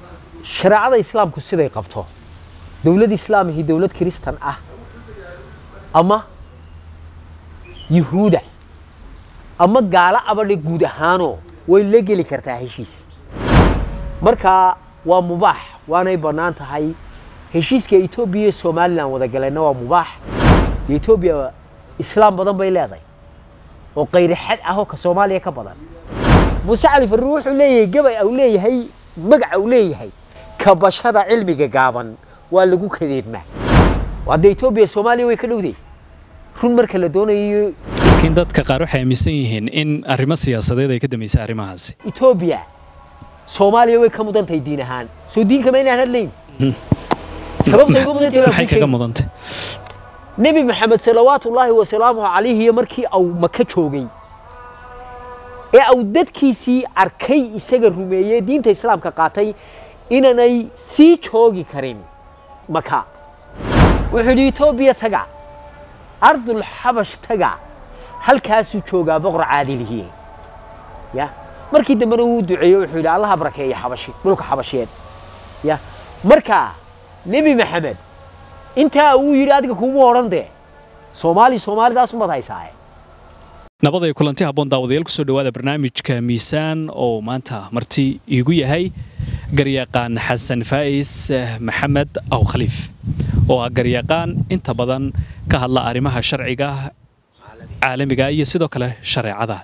shareecada islaamku siday qabto dowlad islaamihii dowlad kiristan ah ama yuhuuda ama gaalo abadhe guud ahaanoo way la geli kartaa heshiis marka waa mubaax waanay bannaan tahay heshiiska etoobiya iyo somalilan wada galeenna waa mubaax etoobiya islaam badan bay leedahay oo qayri xad ah oo ka soomaaliya ka badan muuse cali farruur wuxuu leeyahay gabay au leeyahay magaca uu leeyahay kabashada cilmiga gaaban waa lagu kadeedmaa hadda etoobiya soomaaliya way ka dhowday run marka la doonayo laakiin dadka qaar waxay aaminsan yihiin in arrimo siyaasadeed ay ka dambeysay arrimahaasi etoobiya soomaaliya way ka mudan tahay diin ahaan soo diinkama inaan hadlayn sababta uga mudan tahay waan maxay kuu kaga sheegi. mudantay nebi maxamed salawaatullaahi wasalaamuhu calayhi iyo markii au maka joogay ee au dadkiisii arkay isaga rumeeyey diinta islaamka qaatay inanay sii joogi karin maka wuxuu yidhi etoobiya taga ardul xabash taga halkaasuu joogaa boqor caadilihiye ya markii dambena wuu duceeyey wuxuu yidhi allaha barakeeya xabashi dhulka xabasheed ya marka nebi maxamed intaa uu yidhi adiga kuuma odhan dee soomaali soomaalidaas umaad haysaaye nabad ay kulanti habboon daawadayaal kusoo dhowaada barnaamijka miisaan oo maanta marti iigu yahay garyaqaan xasan faa'is eh, maxamed aw khaliif oo ah garyaqaan inta badan ka hadla arrimaha sharciga caalamiga iyo sidoo kale shareecada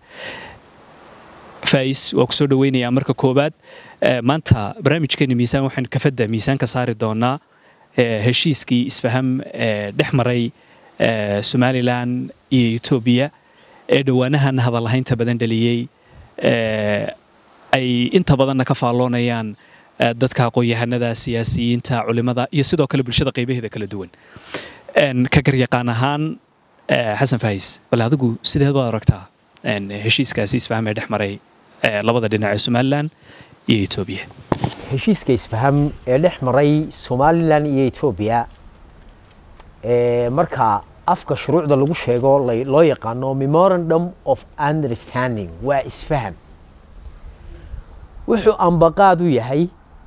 faa'is waa kusoo dhoweynayaa marka koowaad Eh, maanta barnaamijkeena miisaan waxaan kafadda miisaan ka saari doonaa eh, heshiiskii isfaham ee dhex maray eh, somalilan iyo etoobiya ee dhowaanahan hadallahaynta badan dhaliyey eh, ay inta badanna ka faalloonayaan eh, dadka aqoon-yahanada siyaasiyiinta culimada iyo sidoo kale bulshada qaybaheeda kala duwan En, ka garyaqaan ahaan eh, xasan faahis bal adigu sideed baad aragtaa en, heshiiskaasi isfaham ee dhex maray eh, labada dhinac ee somalilan iyo etoobiya heshiiska isfaham ee dhex maray somalilan iyo etoobiya ee marka afka shuruucda lagu sheego la- loo yaqaano memorandum of understanding waa isfaham wuxuu ambaqaad u yahay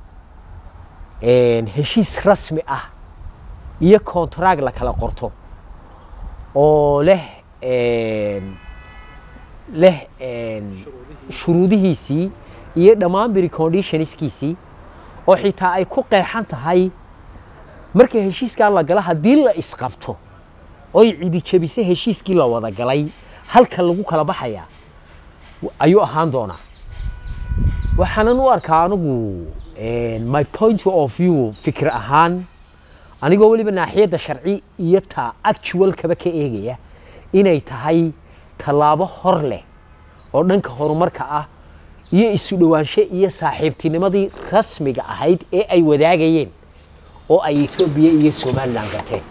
een, heshiis rasmi ah iyo kontraag la kala qorto oo leh een, leh een, shuruudihiisii iyo dhammaan preconditionskiisii oo xitaa ay ku qeexan tahay marka heshiiskaa la gala haddii la isqabto oy cidi jebise heshiiskii la wada galay halka lagu kala baxayaa w- ayuu ahaan doonaa waxaanan u arkaa anigu een, my point of view fikir ahaan anigoo weliba naaxiyadda sharci iyo ta actualkaba ka eegaya inay tahay tallaabo hor leh oo dhanka horumarka ah iyo isu dhowaansho iyo saaxiibtinimadii rasmiga ahayd ee ay wadaagayeen oo ay etoobiya iyo somalilan gateen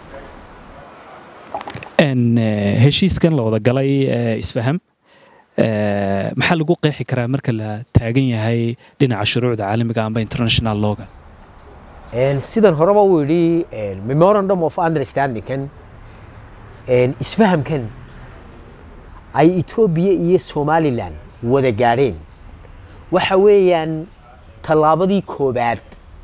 En, eh, heshiiskan la wada galay eh, isfaham eh, maxaa lagu qeexi karaa marka la taagan yahay dhinaca shuruucda caalamiga amba international lawga Een, sidan horeba uu yidhi een, memorandum of understandingkan een, isfahamkan ay etoobiya iyo somalilan wada gaadheen waxa weeyaan tallaabadii koobaad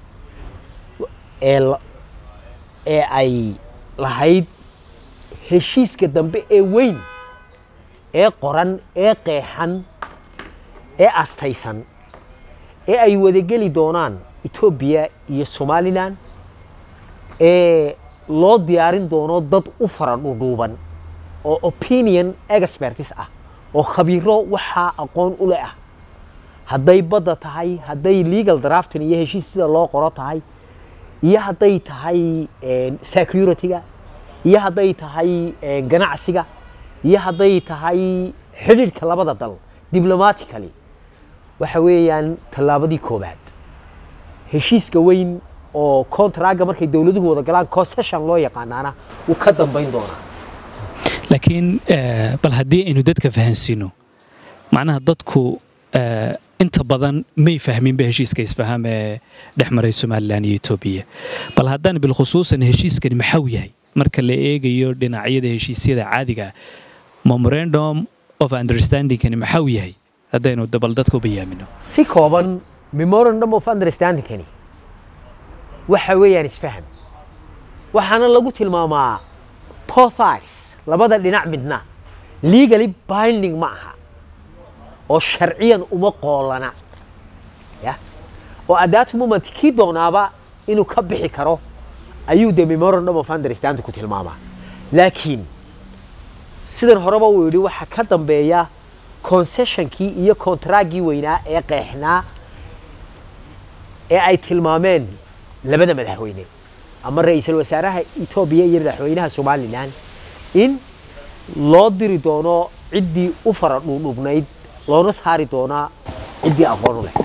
ee la- ee ay lahayd heshiiska dambe ee weyn ee qoran ee qeexan ee astaysan ee ay wadageli doonaan etoobiya iyo somalilan ee loo diyaarin doono dad u fara dhudhuuban oo opinion expertis ah oo khabiiro waxaa aqoon u leh ah hadday badda tahay hadday legal drafting iyo heshiis sida loo qoro tahay iyo hadday tahay een, security-ga iyo hadday tahay een, ganacsiga iyo hadday tahay xidhiidhka labada dal diplomatically waxa weeyaan tallaabadii koobaad heshiiska weyn oo contraga markay dowladuhu wada galaan concession loo yaqaanaana wuu ka dambayn doonaa laakiin eh, bal haddii aynu dadka fahansiino macnaha dadku eh, inta badan may fahminba heshiiska isfaham ee dhex maray somalilan iyo etoobiya bal haddaan bilkhusuusan heshiiskani maxau yahay marka la eegayo dhinacyada heshiisyada caadiga ah, memorandum of understandingkani maxau yahay haddaynu dabal dadka u bayaamino si kooban memorandum of understandingkani waxa weeyaan isfaham waxaana lagu tilmaamaa both sides labada dhinac midna legally binding ma aha oo sharciyan uma qoolana ya oo at that moment kii doonaaba inuu ka bixi karo ayuu de memorandum of understanding ku tilmaamaa laakiin sidan horeba uu yidhi waxaa ka dambeeya concessionkii iyo contragii weynaa ee qeexnaa ee ay tilmaameen labada madaxweyne ama ra-iisul wasaaraha etoobiya iyo madaxweynaha somalilan in loo diri doono ciddii u fara dhuudhubnayd loona saari doonaa ciddii aqoon u leh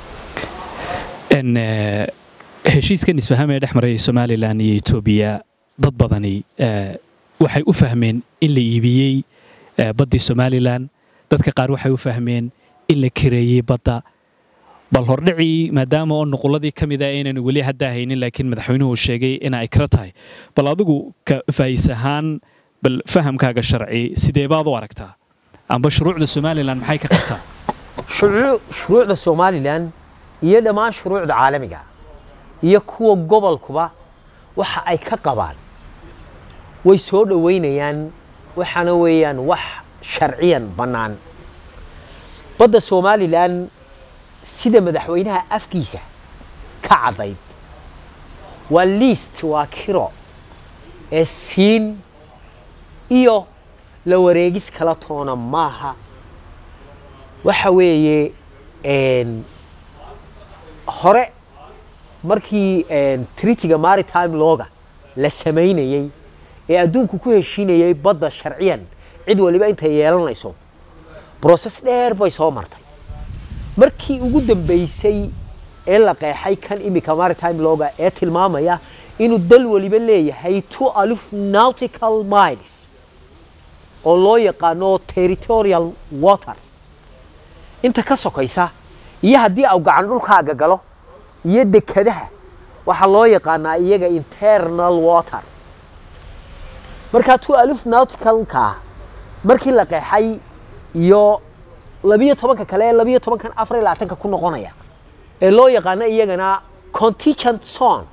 n heshiiskan isfaham ee dhex maraya somalilan iyo etoobiya dad badani eh, waxay u fahmeen in la iibiyey eh, baddii somalilan dadka qaar waxay u fahmeen in la kireeyey badda bal hordhicii maadaama oo nuquladii ka mid a aynan weli haddaa haynin laakiin madaxweynuhu sheegay in ay kala tahay bal adigu ka faa'is ahaan bal fahamkaaga sharci sidee baad u aragtaa amba shuruucda somalilan maxay ka qabtaa shuruu- shuruucda somalilan iyo dhammaan shuruucda caalamiga iyo kuwa gobolkuba waxa ay ka qabaan way soo dhoweynayaan waxaana weeyaan wax sharciyan bannaan badda somalilan sida madaxweynaha afkiisa ka caddayd waa liist waa kiro ee siin iyo la wareegis kala toona maaha waxa weeye een, hore markii een, treatyga maritime looga la samaynayey ee adduunku ku heshiinayey badda sharciyan cid waliba intay yeelanayso broses dheer bay soo martay markii ugu dambeysay ee la qeexay kan imika maritime looga ee tilmaamaya inuu dal waliba leeyahay two alif nautical miles oo loo yaqaano territorial water inta ka sokaysa iyo haddii au gacan dhulkaaga galo iyo dekadaha waxaa loo yaqaanaa iyaga internal water markaa two alif nauticalka markii la qeexay iyo labiyo tobanka kale ee labiyo tobankan afar iyo labaatanka ku noqonaya ee loo yaqaano iyagana contingent zone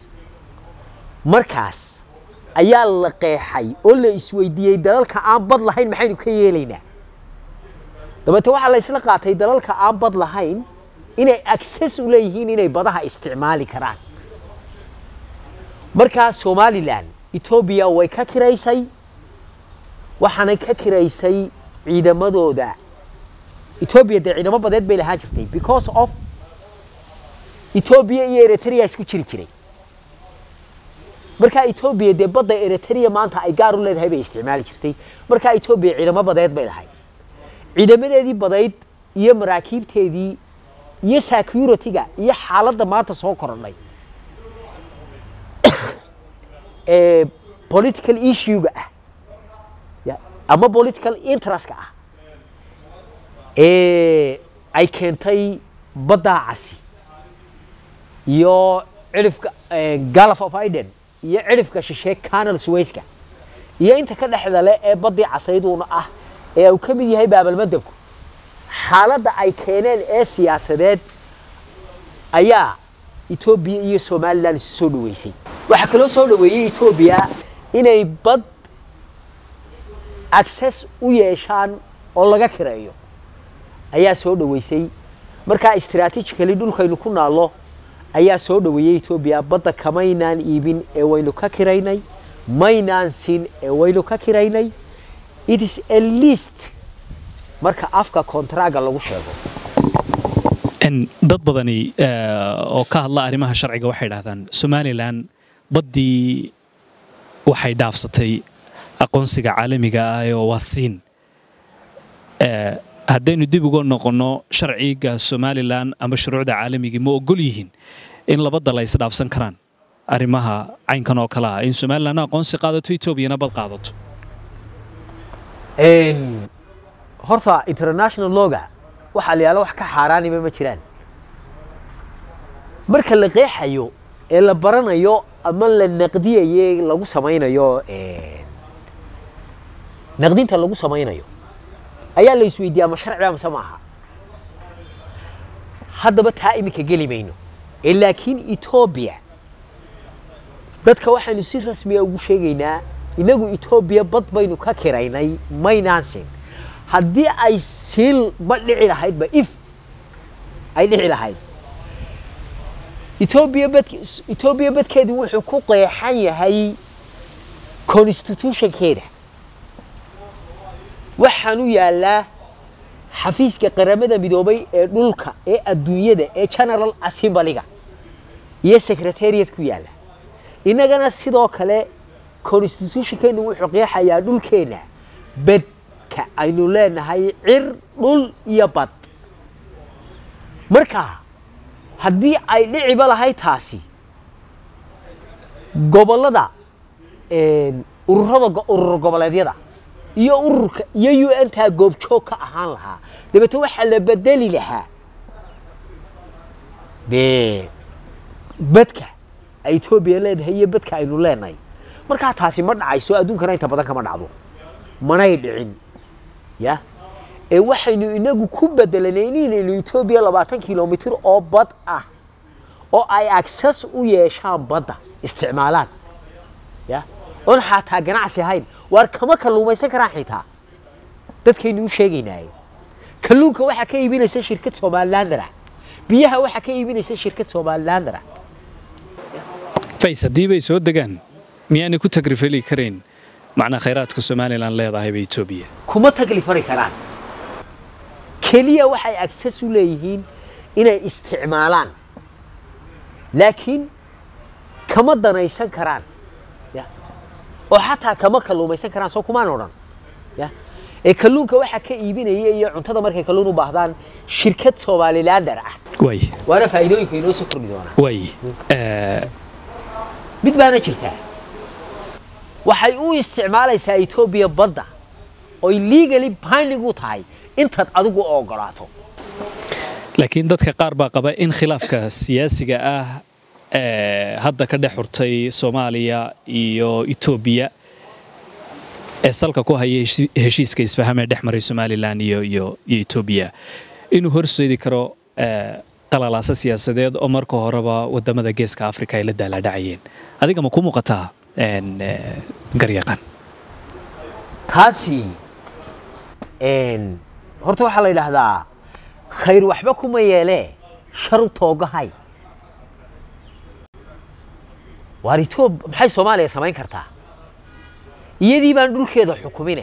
markaas ayaa la qeexay oo la isweydiiyey dalalka aan bad lahayn maxaynu ka yeelaynaa dabeete waxaa la isla qaatay dalalka aan bad lahayn inay access u leeyihiin inay badaha isticmaali karaan markaa somalilan etoobiya way ka kiraysay waxaanay ka kiraysay ciidamadooda etoobiya dee ciidamo badeed bay lahaan jirtay because of etoobiya iyo eritrea isku jiri jiray markaa etoobiya dee badda eritrea maanta ay gaar u leedahay bay isticmaali jirtay markaa etoobiya ciidamo badeed bay lahayd ciidamadeedii badayd iyo maraakiibteedii iyo security-ga iyo xaaladda maanta soo korodhay ee political issue-ga ah ya, ama political interest-ka ah ee ay keentay baddaa casi iyo cirifka gulf of iden iyo cirifka shishe canal suwayska iyo inta ka dhexda leh ee baddii casayduuna ah ee uu ka mid yahay baabalmadabku xaaladda ay keeneen ee siyaasadeed ayaa etoobiya iyo somalilan isu soo dhoweysay waxaa kaloo soo dhoweeyey etoobiya inay bad access u yeeshaan oo laga kireeyo ayaa soo dhoweysay markaa strategically dhulkaynu ku naallo ayaa soo dhoweeyey etoobiya badda kamaynaan iibin ee waynu ka kiraynay maynaan siin ee waynu ka kiraynay it is a list marka afka kontraga lagu sheego n dad badani eh, oo ka hadla arrimaha sharciga waxay idhahdaan somalilan baddii waxay dhaafsatay aqoonsiga caalamiga ah oo waa siin Eh, haddaynu dib uga noqonno sharciga somalilan ama shuruucda caalamiga ma ogol yihiin in labada la isdhaafsan karaan arrimaha caynkan oo kale ah in somalilan aqoonsi qaadato etoobiyana bad qaadato horta international loga waxaa la yaala wax ka xaaraaniba ma jiraan marka la qeexayo ee la baranayo ama la naqdiyaye lagu samaynayo naqdinta lagu samaynayo ayaa la isweydiiya ama sharciba mise maaha haddaba taa iminka geli mayno ee laakiin etoobiya dadka waxaynu si rasmiya ugu sheegaynaa inagu etoobiya bad baynu ka kiraynay maynaan siin haddii ay siil ma dhici lahaydba if ay dhici lahayd etoobiya bad etoobiya badkeedu wuxuu ku qeexan yahay constitutionkeeda waxaan u yaallaa xafiiska qaramada midoobay ee dhulka ee adduunyada ee general assemblyga iyo secretariat ku yaalla innagana sidoo kale constitutionkeenu wuxuu qeexayaa dhulkeenna badka aynu leenahay cir dhul iyo bad marka haddii ay dhiciba lahayd taasi gobollada ururada urur goboleedyada iyo ururka iyo u n taa goobjoog ka ahaan lahaa dabeete waxaa la bedeli lahaa dee badka ay etoobiya leedahay iyo badka aynu leenahay markaa taasi ma dhacayso adduunkana inta badan kama dhacdo manay dhicin ya ee waxaynu inagu ku bedelanay inaynu etoobiya labaatan kilomitir oo bad ah oo ay access u yeeshaan badda isticmaalaan ya oon xataa ganacsi ahayn waar kama kalluumaysan karaan xitaa dadkaynu u sheegaynaaye kalluunka waxaa ka iibinaysa shirkad somalilander ah biyaha waxaa ka iibinaysa shirkad somalilander ah fays haddii bay soo degaan miyaanay ku tagrifeli karayn macnaa khayraadka somalilan leedahayba etoobiya kuma taglifari karaan keliya waxay access u leeyihiin inay isticmaalaan laakiin kama danaysan karaan ya oo xataa kama kalluumaysan karaan soo kumaan odhan ya ee kalluunka waxaa ka iibinaya iyo cuntada markay kalluun u baahdaan shirkad somalilander ah way waana faa'iidooyinka inoo soo kordhi doonaa way mid baana jirtaa waxay u isticmaalaysaa etoobiya badda oy legally binding u tahay intaad adigu ogolaato laakiin dadka qaar baa qaba in khilaafka siyaasiga ah ee hadda ka dhex xurtay soomaaliya iyo etoobiya ee salka ku haya heshi- heshiiska isfaham ee dhex maray somalilan iyo iyo iyo etoobiya inuu horseedi karo ee, qalalaasa siyaasadeed oo marka horeba wadamada geeska afrika ay la daalaadhacayeen adiga ma ku muuqataa een, ee, garyaqaan taasi een, horta waxaa la yidhaahdaa khayr waxba kuma yeelee shar u toogahay waar etoob maxay soomaaliya samayn kartaa iyadii baan dhulkeeda xukumine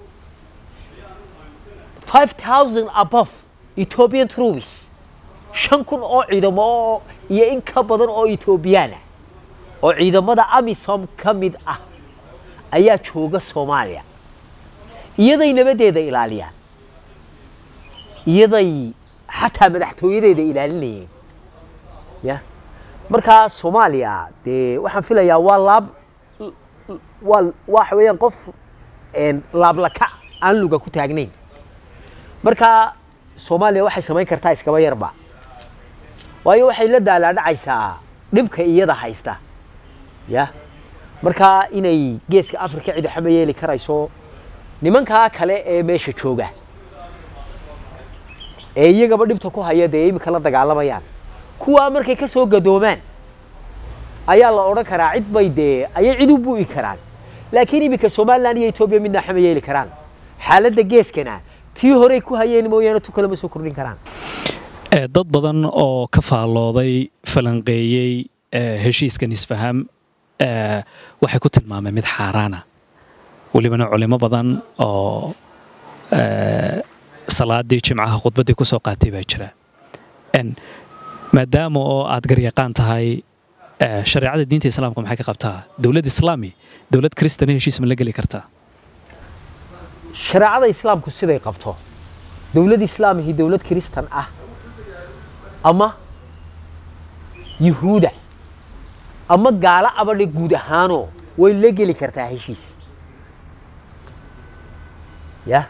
five thousand above ethiopian troops shan kun oo ciidamo oo iyo in ka badan oo etoobiyaan ah oo ciidamada amisom ka mid ah ayaa jooga soomaaliya iyaday nabadeeda ilaaliyaan iyaday xataa madaxtooyadeeda ilaalinayeen ya markaa soomaaliya dee waxaan filayaa waa laab waa waxa weeyaan qof een, laablaka aan luga ku taagnayn markaa soomaaliya waxay samayn kartaa iskaba yarba waayo waxay la daalaadhacaysaa dhibka iyada haysta ya markaa inay geeska afrika cid waxba yeeli karayso nimankaa kale ee meesha jooga ee iyagaba dhibta ku haya dee imika la dagaalamayaan kuwaa markay ka soo gadoomaan ayaa la odhan karaa cid bay dee ayay cid u bu'i karaan laakiin iminka somalilan iyo etoobiya midna waxba yeeli karaan xaaladda geeskana tii horey ku hayeen mooyaane tu kale ma soo kordhin karaan Ee, dad badan oo ka faallooday falanqeeyey ee, heshiiskan isfaham ee, waxay ku tilmaameen mid xaaraana welibana culimo badan oo ee, salaadii jimcaha khudbaddii ku soo qaatay baa jira En, maadaama oo aad garyaqaan tahay ee, shareecada diinta islaamka maxay ka qabtaa dowlad islaami dowlad kristana heshiis ma la geli kartaa shareecada islaamku siday qabto dowlad islaamihi dowlad kiristan ah ama yuhuuda ama gaalo abadhe guud ahaanoo way la geli kartaa heshiis ya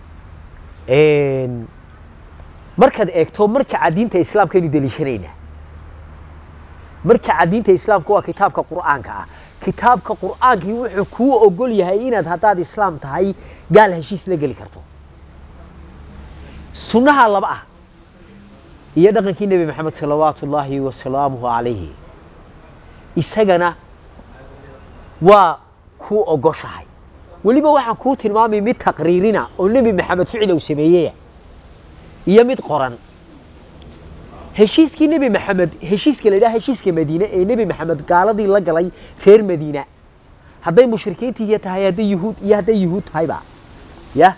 Een, markaad eegto marjaca diinta islaamka aynu deliishanaynaa marjaca diinta islaamka waa kitaabka qur'aanka ah kitaabka qur'aankii wuxuu kuu ogol yahay inaad haddaad islaam tahay gaal heshiis la geli karto sunnaha laba ah iyo dhaqankii nebi maxamed salawaatu ullaahi wasalaamuhu calayhi isagana waa kuu ogoshahay weliba waxaan kuu tilmaamay mid taqriirina oo nebi maxamed ficil uu sameeyeya iyo mid qoran heshiiskii nebi maxamed heshiiska la yidhaha heshiiska madiine ee nebi maxamed gaaladii la galay reer madiina hadday mushrikiintii tahay hadday yuhuud iyo hadday yuhuud tahayba ya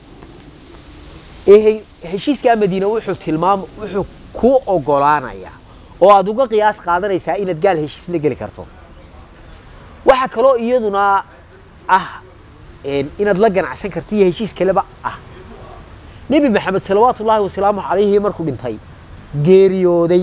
ee he- heshiiskaa madiine wuxuu tilmaam wuxuu kuu ogolaanayaa oo aad uga qiyaas qaadanaysaa inaad gaal heshiis la geli karto waxaa kaloo iyaduna ah een, inaad la ganacsan karta iyo heshiis kaleba ah nebi maxamed salawaatu ullaahi wasalaamu calayhi markuu dhintay geeriyooday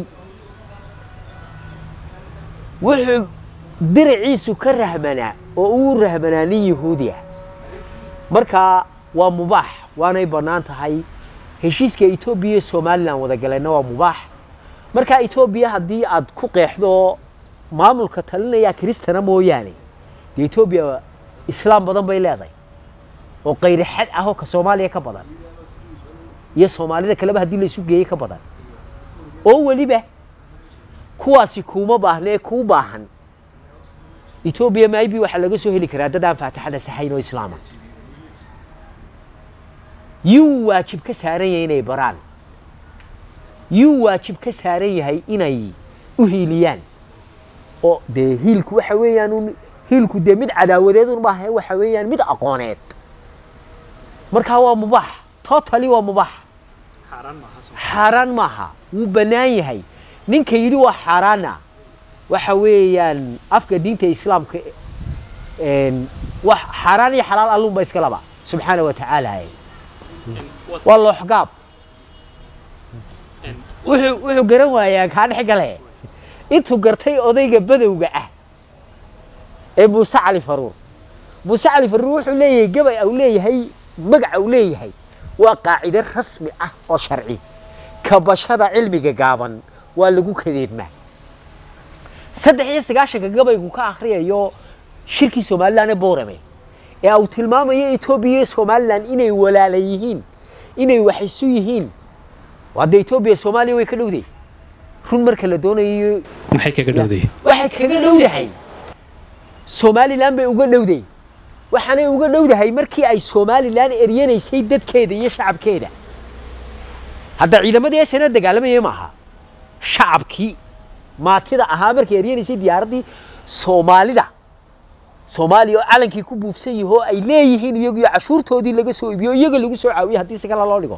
wuxuu diraciisu ka rahmanaa oo uu rahmanaa nin yahuudi ah marka waa mubaax waanay bannaan tahay heshiiska etoobiya iyo somalilan wada galeenna waa mubaax marka etoobiya haddii aad ku qeexdo maamulka talinaya kristana mooyaane dee etoobiya islaam badan bay leedahay oo qayri xad ah oo ka soomaaliya ka badan iyo soomaalida kaleba haddii la isu geeyey ka badan oo weliba kuwaasi kuuma baahnee kuu baahan etoobiya maybe waxaa laga soo heli karaa dad aan faatixada saxayn oo islaama yuu waajib ka saaran yahay inay baraan yuu waajib ka saaran yahay inay u hiiliyaan oo dee hiilku waxa weeyaan un hiilku dee mid cadaawadeed un maaha waxa weeyaan mid aqooneed markaa waa mubaax totally waa mubaax xaaraan maaha wuu bannaan yahay ninka yidhi waa xaaraana waxa weeyaan afka diinta islaamka een, wax xaaraan iyo xalaal allunba iska laba subxaana wa tacaala waa looxgaab wuxuu wuxuu garan waayaa kaa dhex gale intuu gartay odayga badowga ah ee muuse cali faruur muuse cali faruur wuxuu leeyahay gabay au leeyahay magaca uu leeyahay waa qaacide rasmi ah oo sharci kabashada cilmiga gaaban waa lagu kadeedmaa saddex iyo sagaashanka gabaygu ka akhriyayo shirkii somalilan ee boorame ee uu tilmaamayo etoobiya iyo somalilan inay walaala yihiin inay wax isu yihiin hadda etoobiya soomaaliya way ka dhowday run marka la doonayo maxay kaga dhowday waxay kaga dhowdahay somalilan bay uga dhowday waxaanay uga dhowdahay markii ay somalilan eryanaysay dadkeeda iyo shacabkeeda hadda ciidamadii sna dagaalamayay maaha shacabkii maatida ahaa markay eryanaysay diyaaraddii soomaalida soomaaliya oo calankii ku buufsan yaho ay leeyihiin iyagiyo cashuurtoodii laga soo iibiyo iyaga lagu soo caawiyo haddii si kale loo dhigo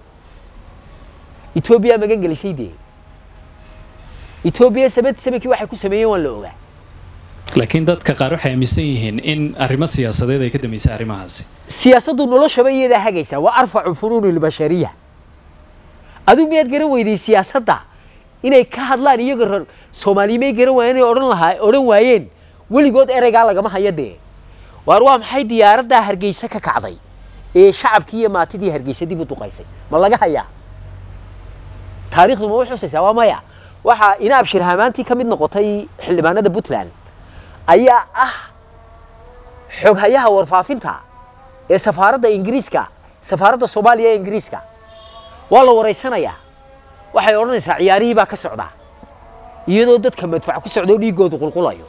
etoobiya magan gelisay dee etoobiya sabad sabakii waxay ku sameeyeen waan la ogaa laakiin dadka qaar waxay aaminsan yihiin in arrimo siyaasadeed ay ka dambeysay arrimahaasi siyaasaddu noloshaba iyadaa hagaysa waa arfacu funuuni lbashariya adigu miyaad garan weyday siyaasadda inay ka hadlaan iyaga reer soomaaliya may garan waayeen inay odhan lahaa odhan waayeen weligood ereygaa lagama hayo dee waar waa maxay diyaaraddaa hargeysa ka kacday ee shacabkii iyo maatidii hargeysa dib u duqaysay ma laga hayaa taariikhdu ma u xusaysaa waa maya waxaa inaab shirhamaantii ka mid noqotay xildhibaanada puntland ayaa ah xoghayaha warfaafinta ee safaaradda ingiriiska safaaradda soomaaliya ee ingiriiska waa la waraysanayaa waxay odhanaysaa ciyaarihii baa ka socdaa iyadoo dadka madfac ku socdoo dhiiggoodu qulqulayo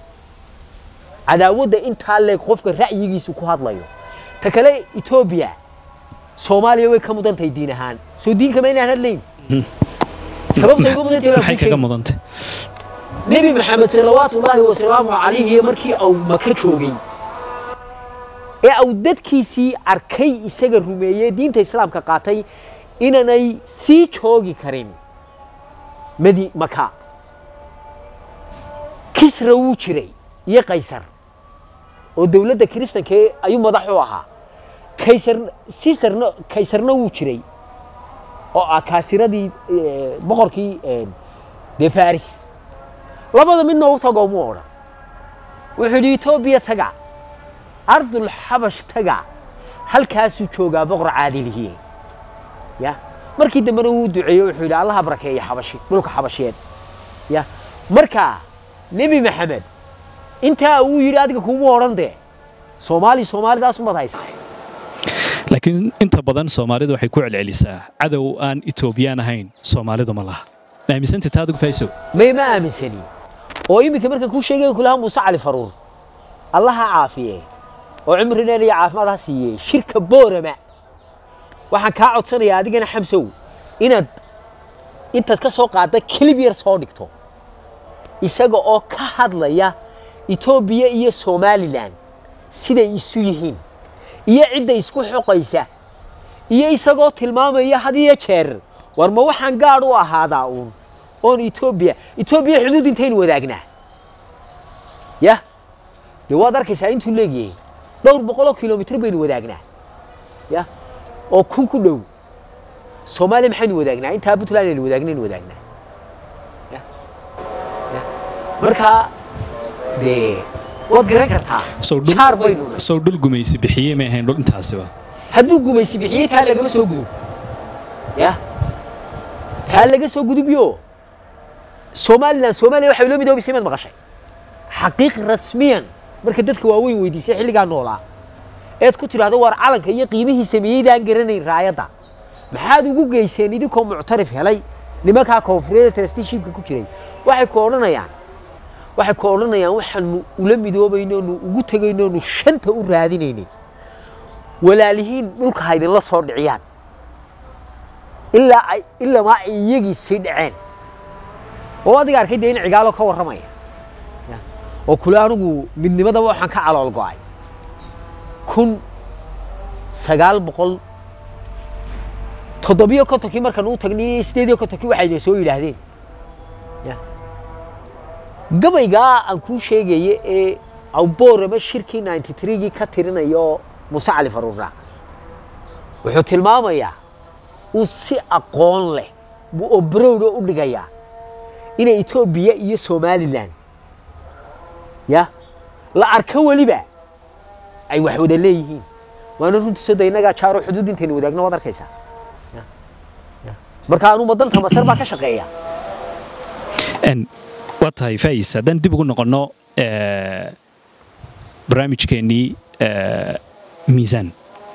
cadaawadda intaa leeg qofka ra'yigiisu ku hadlayo ta kale etoobiya soomaaliya way ka mudan tahay diin ahaan soo diinka ma inaan hadlayn sababta uga mudan tahay baan maxay kuu kaga sheegi. mudantay nebi maxamed salawaatu ullaahi wasalaamu calayhi markii uu maka joogay ee uu dadkiisii arkay isaga rumeeyey diinta islaamka qaatay inaanay sii joogi karin madi maka kisra wuu jiray iyo kaysar oo dowladda kiristanka ee ayuu madax u ahaa kaysar siisarna kaysarna wuu jiray oo ah kaasiradii eh, boqorkii eh, dee faris labada midna u tago mu odhan wuxuu yidhi etoobiya taga ardul xabash taga halkaasuu joogaa boqor caadilihiye ya markii dambena wuu duceeyo wuxuu yidhi allaha barakeeya xabashi dhulka xabashiyeed ya marka nebi maxamed intaa uu yidhi adiga kuma odhan dee soomaali soomaalidaas umad haysa laakiin inta badan soomaalidu waxay ku celcelisaa cadow aan etoobiyaan ahayn soomaalidu ma laha ma aaminsantay taa adigu fayso may ma aaminsani oo iminka markaan kuu sheegay kulaha muuse cali faruur allaha caafiye oo cimri dheer iyo caafimaad ha siiye shirka boorama waxaan kaa codsanayaa adigana xamsow inaad intaad ka soo qaadda kelib yar soo dhigto isaga oo ka hadlaya etoobiya iyo somalilan siday isu yihiin iyo cidda isku xoqaysa iyo isagoo tilmaamaya had iyo jeer war ma waxaan gaadh u ahaadaa uun oon etoobiya etoobiya xuduud intaynu wadaagnaa yah dee waad arkaysaa intuu leegyahay dhowr boqoloo kilomitr baynu wadaagnaa yah oo kun ku dhow soomaaliya maxaynu wadaagnaa intaa puntland aynu wadaagnayn wadaagnaa yah yah marka dee waad garan kartaa sow dhul jaar baynu nahay sow dhul gumaysi bixiyey may ahayn dhul intaasiba hadduu gumaysi bixiyey taa lagama soo gudub ya taa laga soo gudubyo somalilan soomaaliya waxay ula midoobaysay maad maqashay xaqiiq rasmiyan marka dadka waaweyn weydiisay xilligaa noolaa eed ku tidhaahdo waar calanka iyo qiimihii sameeyeydaan garanayn raayadda maxaad ugu geyseen idinkoo muctarif helay nimankaa koonfureeda trusteeshipka ku jiray waxay ku odhanayaan waxay ku odhanayaan waxaanu ula midoobaynoonu ugu tegaynoonu shanta u raadinaynay walaalihiin dhulka ha idinla soo dhiciyaan ilaa ay ilamaa ay iyagii sii dhaceen oo adiga arkay dee in cigaalo ka warramaya Ya. oo kule anigu midnimadaba waxaan ka calool go'ay kun sagaal boqol toddobiyo kontonkii markaan u tagnay sideediyo kontonkii waxay idin soo yidhaahdeen Ya. gabaygaa aan kuu sheegaye ee awboorama shirkii 93gii ka tirinayo muuse cali faruurna wuxuu tilmaamayaa uu si aqoon leh buu oo barowda u dhigayaa inay etoobiya iyo somalilan ya la arko weliba ay wax wada leeyihiin waana runtii soda innagaa jaaro xuduud intaynu wadaagno waad arkaysaa Ya. Ya. marka anuu madanta masar baa ka shaqeeya n waa tahay fais haddaan dib ugu noqonno eh, barnaamijkeennii eh, miisaan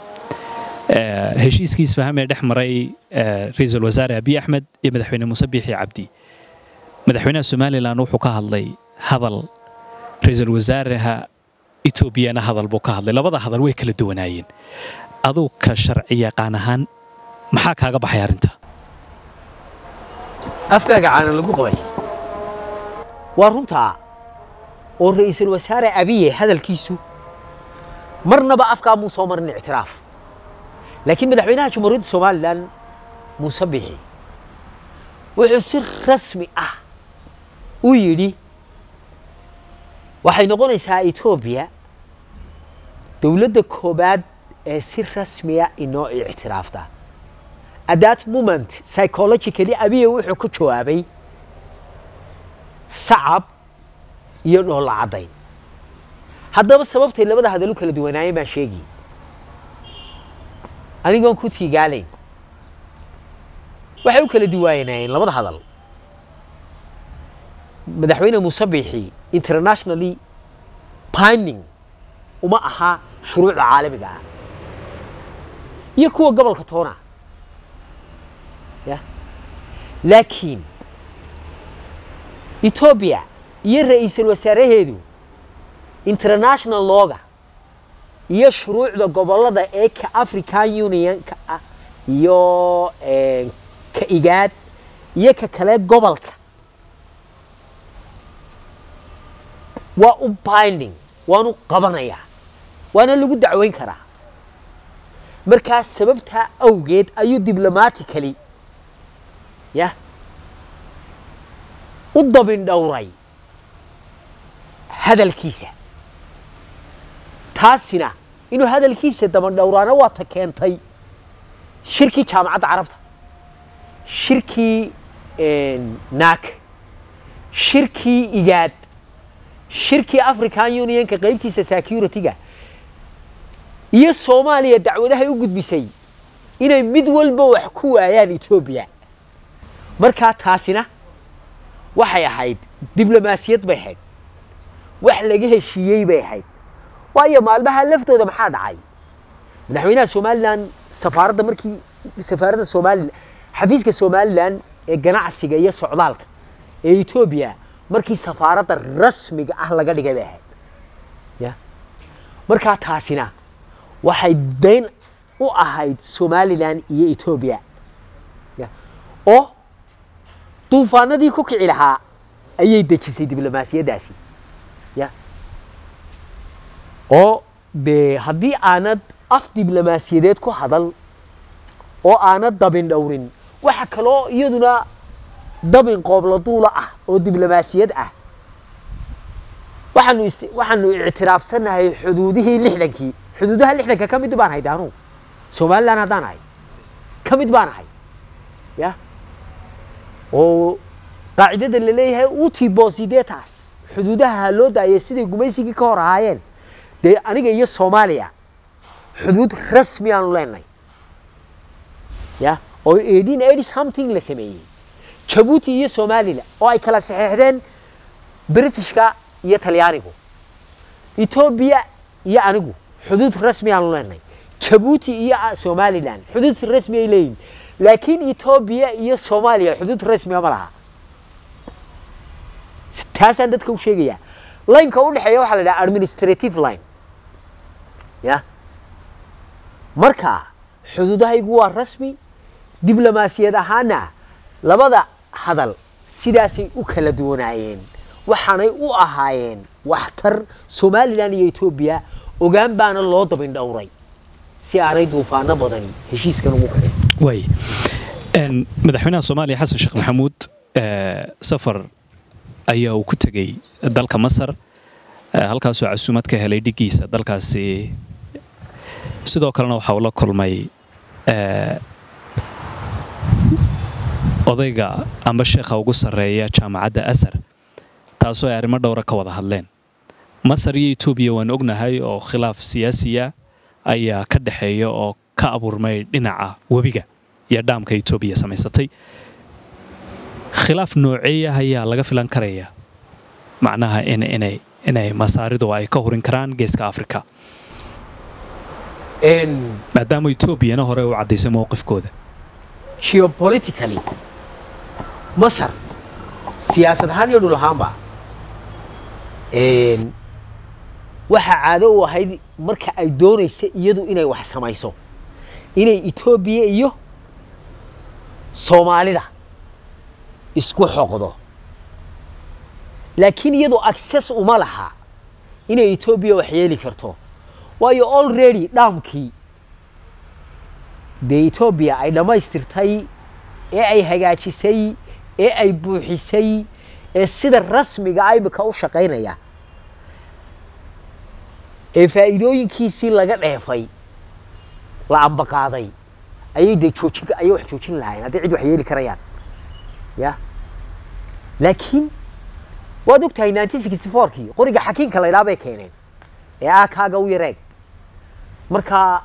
Eh, heshiiskii isfaham ee dhex maray eh, ra-iisul wasaare abiy axmed iyo madaxweyne muuse biixi cabdi madaxweynaha somalilan wuxuu ka hadlay hadal ra-iisul wasaaraha etoobiyana hadal buu ka hadlay labada hadal way kala duwanaayeen aduu ka sharci yaqaan ahaan maxaa kaaga baxay arrinta afkaaga caanan lagu qabay waa runtaa oo ra'iisul wasaare abiye hadalkiisu marnaba afkaa muu soo marin ictiraaf laakiin madaxweynaha jamhuuriyadda somalilan muuse bixi wuxuu si rasmi ah u yidhi waxay noqonaysaa etoobiya dowladda koobaad ee si rasmiya inoo ictiraafta at that moment psychologically abiye wuxuu ku jawaabay sacab iyo dhoolla caddayn haddaba sababtay labada hadal u kala duwanaayeen baan sheegi anigoon ku tiigaalayn waxay u kala duwanaayeen labada hadal madaxweyne muuse biixi internationally binding uma aha shuruucda caalamiga ah iyo kuwa gobolka toona ya laakiin etoobiya iyo ra'iisul wasaaraheedu international looga iyo shuruucda gobollada ee ka african unionka ah iyo eh, ka igaad iyo ka kale gobolka waa u binding waanu qabanayaa waana lagu dacweyn karaa markaas sababtaa awgeed ayuu diblomatically ya u dabin dhowray hadalkiisa taasina inuu hadalkiisa daban dhowraana waa ta keentay shirkii jaamacadda carabta shirkii naak shirkii igaad shirkii african unionka qaybtiisa security-ga iyo soomaaliya dacwadahay u gudbisay inay mid walba wax ku waayaan etoobiya markaa taasina waxay ahayd diblomaasiyad bay ahayd wax laga heshiiyey bay ahayd waayo maalmaha laftooda maxaa dhacay madaxweynaha somalilan safaaradda markii safaaradda somalilan xafiiska somalilan ee ganacsiga iyo socdaalka ee etoobiya markii safaaradda rasmiga ah laga dhigay bay ahayd ya markaa taasina waxay dayn u ahayd somalilan iyo etoobiya ya oo duufaanadii ku kici lahaa ayay dejisay diblomaasiyaddaasi ya oo dee haddii aanad af diblomaasiyadeed ku hadal oo aanad dabin dhowrin waxa kaloo iyaduna dabin qoobla duula ah oo diblomaasiyad ah waxaanu ist waxaanu ictiraafsannahay xuduudihii lixdankii xuduudaha lixdanka ka mid baan ahay daanu somalilan haddaan ahay ka mid baan ahay ya oo qaacidada la leeyahay uti bosidetas xuduudaha loo daayay siday gumaysigii ka hor ahaayeen dee aniga iyo soomaaliya xuduud rasmi aanu leenahay ya oo eighteen eighty something la sameeyey jabuuti iyo somalilan oo ay kala saxeexdeen britishka iyo talyaanigu etoobiya iyo anigu xuduud rasmi aanu leenahay jabuuti iyo somalilan xuduud rasmi ay leeyihin laakiin etoobiya iyo soomaaliya xuduud rasmiga ma laha taasaan dadka u sheegayaa lineka u dhexeeya waxaa la dhaha administrative line ya marka xuduudahaygu waa rasmi diblomaasiyad ahaana labada hadal sidaasay u kala duwanaayeen waxaanay u ahaayeen waxtar somalilan iyo etoobiya ogaan baana loo dabin dhowray si aanay duufaano badani heshiiskan ugu kicin waay madaxweynaha soomaaliya xasan sheekh maxamuud safar ayaa uu ku tegey dalka masar halkaasoo casuumad ka helay dhigiisa dalkaasi sidoo kalena waxa uu la kulmay odayga amba sheekha ugu sarreeya jaamacadda asar taasoo ay arrimo dhowra ka wada hadleen masar iyo etoobiya waan ognahay oo khilaaf siyaasiya ayaa ka dhexeeya oo ka abuurmay dhinaca webiga iyo dhaamka etoobiya samaysatay khilaaf nooceeya ayaa laga filan karaya macnaha inay inay masaaridu ay ka hurin karaan geeska afrika maadaama etoobiyana hore u caddaysay mowqifkooda geopolitically masar siyaasad ahaan iyo dhul ahaanba waxaa caado u ahayd marka ay doonaysa iyadu inay wax samayso inay etoobiya iyo soomaalida isku xoqdo laakiin iyadu access uma laha inay etoobiya wax yeeli karto waayo already dhaamkii dee etoobiya ay dhammaystirtay ee ay hagaajisay ee ay buuxisay ee sida rasmiga imika u shaqaynaya ee faa'iidooyinkiisii laga dheefay la ambaqaaday ayay dee joojin ayay wax joojin lahaayeen haddii cid wax yeeli karayaan ya laakiin waad og tahay nineteen sixty fourkii qoriga xakiinka la idhaha bay keeneen ee ah kaaga u yareeg marka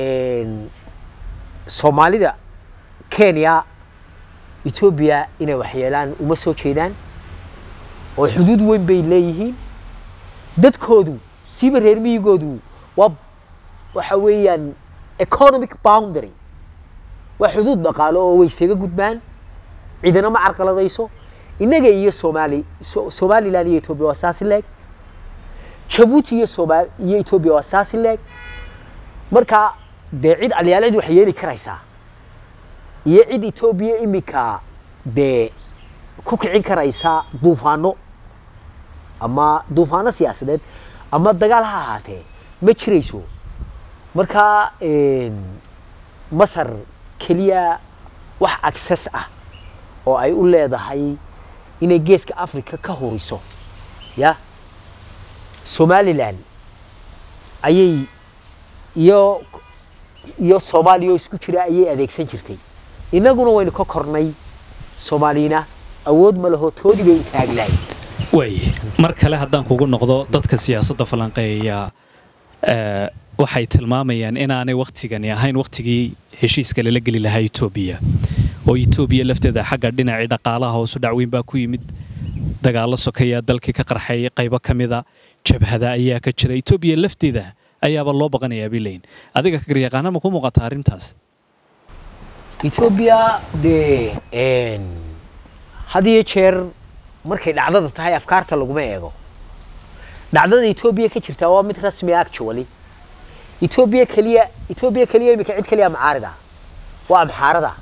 soomaalida kenya etoobiya inay waxyeelaan uma soo jeedaan oo xuduud weyn bay leeyihiin dadkoodu siiba reer miyigoodu waa waxa weeyaan economic boundary waa xuduud dhaqaalo oo way isaga gudbaan cidina ma carqaladayso innaga iyo somaali somalilan iyo etoobiya waa saasi leeg jabuuti iyo somal iyo etoobiya waa saasi leeg marka dee cid alyaal cid wax yeeli karaysaa iyo cid etoobiya imika dee ku kicin karaysa duufaano ama duufaano siyaasadeed ama dagaal ha ahaatee ma jirayso marka masar keliya wax access ah oo ay u leedahay inay geeska africa ka huriso ya somalilan ayay iyo iyo soomaaliya oo isku jira ayay adeegsan jirtay innaguna waynu ka kornay soomaaliyina awood ma laho toodii bay u taagi lahayd waay mar kale haddaan kugu noqdo dadka siyaasadda falanqeeya waxay tilmaamayaan inaanay wakhtigani ahayn wakhtigii heshiiska lala geli lahaa etoobiya oo etoobiya lafteeda xagga dhinacii dhaqaalaha hoosu dhacweyn baa ku yimid dagaallo sokayaa dalkii ka qarxay qaybo ka mida jabhada ayaa ka jira etoobiya lafteeda ayaaba loo baqanayaa bay leeyihin adiga karyaqaana ma ku muuqata arrintaas etoobiya dee had iyo jeer markay dhacdada tahay afkaarta laguma eego dhacdada etoobiya ka jirtaa waa mid rasmi actually etoobiya keliya etoobiya keliya imika cid keliya macaarida waa amxaarada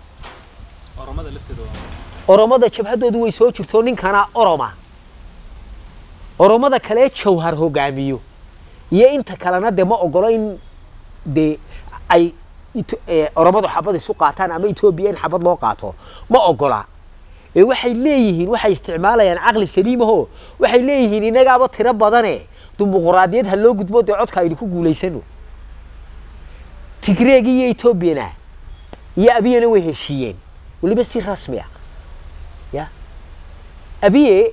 oromada jabhadoodu way soo jirto ninkana oroma oromada kale jawhar hogaamiyo iyo inta kalena dee ma ogolo in dee ay Ito- eh, oromadu xabad isu qaataan ama etoobiya in xabad loo qaato ma ogola ee waxay leeyihiin waxay isticmaalayaan caqli saliimaho waxay leeyihiin inagaaba tiro badane dimuquraadiyad ha loo gudbo dee codka aynu ku guulaysano tigreegi iyo etoobiyana iyo abiyana way heshiiyeen weliba si rasmi ah ya abiye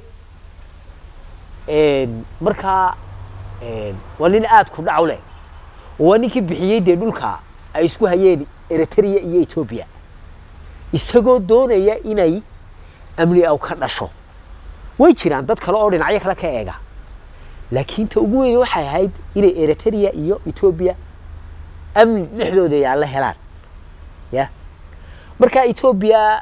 een, markaa een, waa nin aad ku dhac u leh waa ninkii bixiyey dee dhulka ay isku hayeen eritrea iyo etoobiya isagoo doonaya inay amni aw ka dhasho way jiraan dad kale oo dhinacyo kale ka eega laakiin ta ugu weyn waxay ahayd inay eritrea iyo etoobiya amni dhexdooda yaalla helaan ya marka etoobiya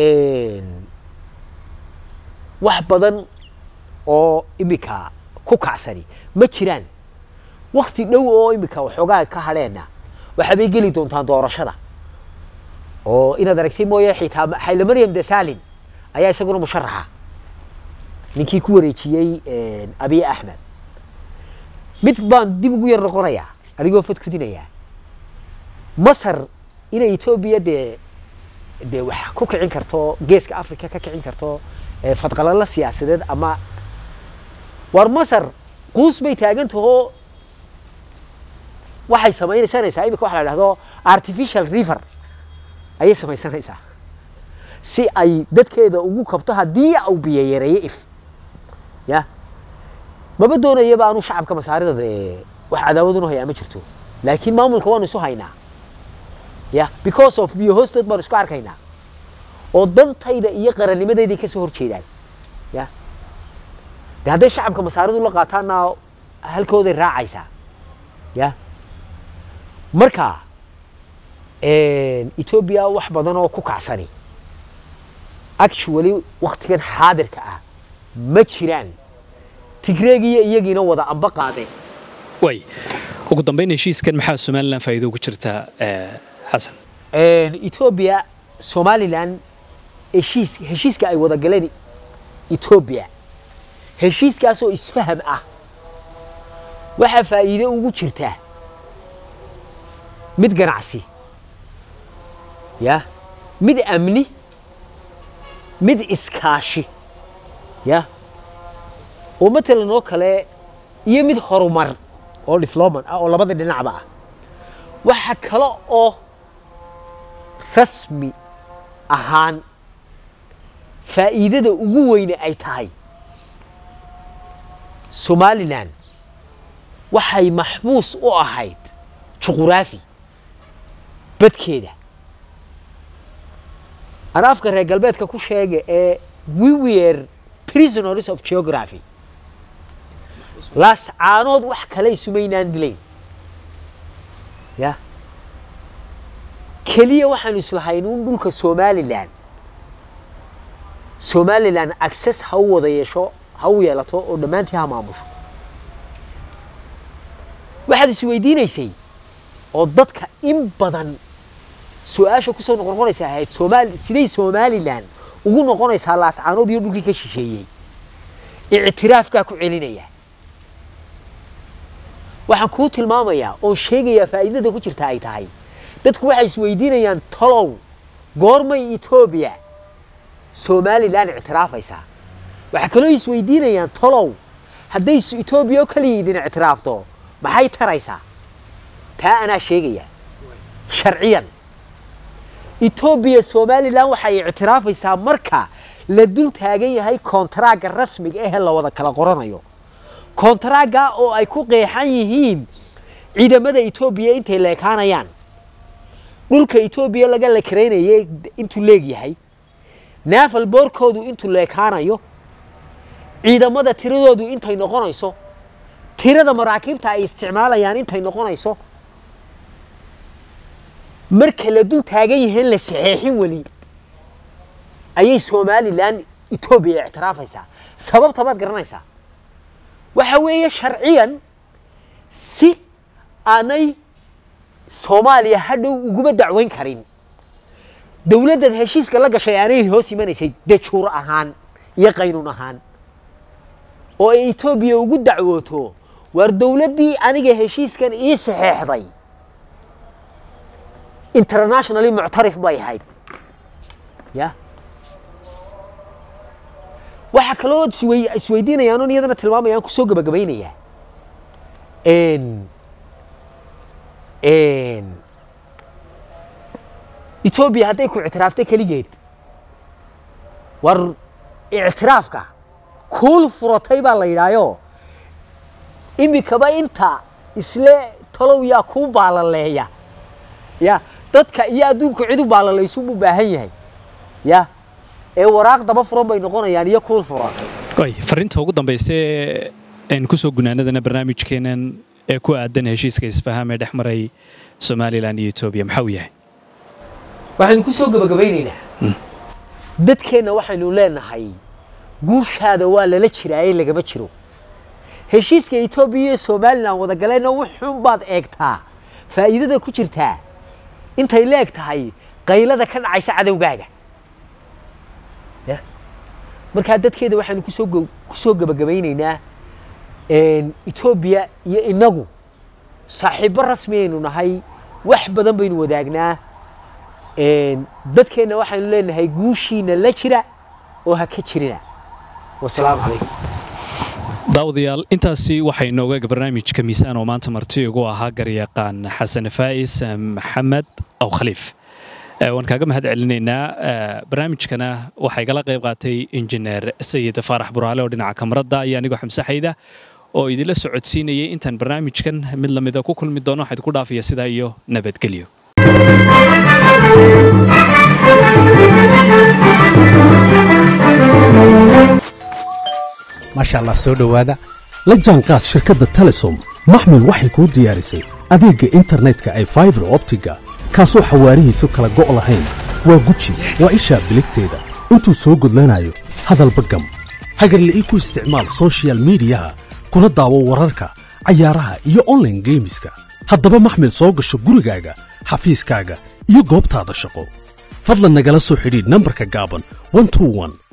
wax badan oo imika ku kacsani ma jiraan wakti dhow oo imika waxoogaa ka hadheenna waxaabay geli doontaan doorashada oo inaad aragtay mooye xitaa xayla maryam desalin ayaa isaguna musharaxa ninkii ku wareejiyey abiy axmed mid baan dib ugu yar noqonayaa anigoo fadkudinayaa masar inay etoobiya dee dee wax ku kicin karto geeska africa ka kicin karto eh, fadqalalo siyaasadeed ama war masar quus bay taagan tahoo waxay samaysanaysaa imika waxa la dhahdo artificial river ayay samaysanaysaa si ay dadkeeda ugu kabto haddii au biyo yareeyo if ya maba doonayaba aanu shacabka masaarida dee wax cadaawad unu hayaa ma jirto laakiin maamulka waanu isu haynaa ya because of biyo hoostood baanu isku arkaynaa oo dantayda iyo qarannimadayday kasoo horjeedaan ya de hadday shacabka masaaridu la qaataanna halkooday raacaysaa ya marka etoobiya wax badan oo ku kacsani actually waktigan xaadirka ah ma jiraan tigreegiyo iyagiina wada amba qaadeen way ugu dambayn heshiiskan maxaa somalilan faa'iido ugu jirtaa eh, xasan etoobiya somalilan heshiis heshiiska ay wada galeen etoobiya heshiiskaasoo isfaham ah waxaa faa'iido ugu jirtaa mid ganacsi ya mid amni mid iskaashi ya oo matalan oo kale iyo mid horumar oo difloman ah oo labada dhinacba ah waxa kale oo rasmi ahaan faa'iidada ugu weyne ay tahay somalilan waxay maxbuus u ahayd juquraafi badkeeda ana afka reer galbeedka ku sheega ee we were prisoners of geography laascaanood wax kale isumaynaan dilayn ya keliya waxaanu islahayn un dhulka somalilan somalilan access ha u wada yeesho ha u yeelato oo dhammaantii ha maamusho waxaad isweydiinaysay oo dadka in badan su-aasha kusoo noqnoqonaysa ahayd somaali siday somalilan ugu noqonaysaa laascaanood iyo dhulkii ka shisheeyey ictiraafkaa ku celinaya waxaan kuu tilmaamayaa oon sheegayaa faa'iidada ku jirta ay tahay dadku waxay isweydiinayaan talow goormay etoobiya somalilan ictiraafaysaa waxaa kaloo isweydiinayaan talow hadday etoobiya oo kaliya idin ictiraafto maxay taraysaa taa anaa sheegaya sharciyan etoobiya somalilan waxay ictiraafaysaa marka la dul taagan yahay kontaraaga rasmiga ahee la wada kala qoranayo kontaraaga oo ay ku qeexan yihiin ciidamada etoobiya intay leekaanayaan dhulka etoobiya laga lekaraynayay intuu leegyahay naafal boorkoodu intuu leekaanayo ciidamada tiradoodu intay noqonayso tirada maraakiibta ay isticmaalayaan intay noqonayso marka la dul taagan yihiin la saxeexin weli ayay somalilan etoobiya ictiraafaysaa sababta maad garanaysaa waxa weeye sharciyan si aanay soomaaliya hadhow uguma dacweyn karin dowladdaad heshiiska la gashay aanay hoos imanaysay dajuur ahaan iyo qaynuun ahaan oo ay etoobiya ugu dacwooto waar dowladdii aniga heshiiskan ii saxeexday internationally muctarif bay ahayd ya waxaa kaloo iswey- isweydiinayaan oo iyadana tilmaamayaan kusoo gabagabaynayaa n n etoobiya hadday ku ictiraaftay keligeed war ictiraafka kuul furatay baa la yidhaayo imikaba inta isle talow yaa kuu baalaleeya ya dadka iyo adduunku cid u baalalaysubu baahan yahay ya ee waraaq daba furan bay noqonayaan iyo kuul furatay way fariinta ugu dambaysa ee aan kusoo gunaanadana barnaamijkeenan ee ku aadan heshiiska isfahaam ee dhex maray somalilan iyo etoobiya maxaa uu yahay waxaynu ku soo gabagabaynaynaa dadkeenna waxaynu leenahay guushaada waa lala jiraaye lagama jiro heshiiska etoobiya iyo somalilan wada galeenna wuxuun baad eegtaa faa'iidada ku jirtaa intay leeg tahay qaylada ka dhacaysa cadowgaaga ya markaa dadkeeda waxaynu kusoo go- kusoo gabagabaynaynaa etoobiya iyo inagu saaxiibbo rasmi aynu nahay wax badan baynu wadaagnaa dadkeenna waxaynu leenahay guushiina la jira oo ha ka jirina wasalaamu calaykum daawadayaal intaasi waxay nooga barnaamijka miisaan oo maanta marti ugu ahaa garyaqaan xasan faa'is maxamed aw khaliif Eh, waan kaaga mahad celinaynaa Eh, barnaamijkana waxaa igala qayb qaatay injineer sayid faarax buraale oo dhinaca kamarada iyo anigoo xamsaxayda oo idinla socodsiinayay intaan barnaamijkan mid lamida ku kulmi doono waxaa idinku dhaafaya sidaa iyo nabadgelyo maasha allah soo dhowaada la jaanqaad shirkadda telesom maxmil waxay kuu diyaarisay adeegga internetka ay faibar optiga kaasoo xawaarihiisu kala go' lahayn waa guji waa ishaa biligteeda intuu soo gudlanayo hadalba gam hagarle ii ku isticmaal soshiyal miidiyaha kuna daawo wararka cayaaraha iyo online geemiska haddaba maxmil soo gasho gurigaaga xafiiskaaga iyo goobtaada shaqo fadlan nagala soo xidhiidh nambarka gaaban 121